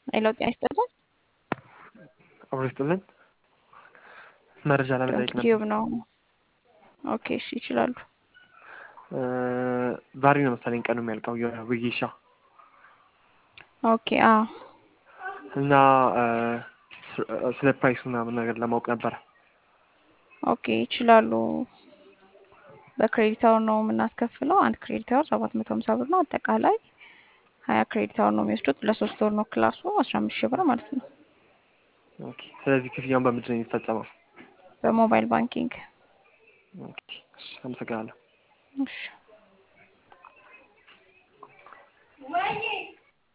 ሌላው ጤና ይስጥልን። አብሮ ይስጥልን። መረጃ ለመጠየቅ ነበር። ዩብ ነው። ኦኬ እሺ፣ ይችላሉ። ዛሬ ነው መሰለኝ ቀኑ የሚያልቀው የውይይሻ ኦኬ አዎ እና ስለ ፕራይሱ ምናምን ነገር ለማወቅ ነበረ። ኦኬ ይችላሉ። በክሬዲት አወር ነው የምናስከፍለው። አንድ ክሬዲት አወር ሰባት መቶ ሀምሳ ብር ነው። አጠቃላይ ሀያ ክሬዲት አወር ነው የሚወስዱት። ለሶስት ወር ነው ክላሱ አስራ አምስት ሺህ ብር ማለት ነው። ኦኬ ስለዚህ ክፍያውን በምንድን ነው የሚፈጸመው? በሞባይል ባንኪንግ። ኦኬ እሺ፣ አመሰግናለሁ። እሺ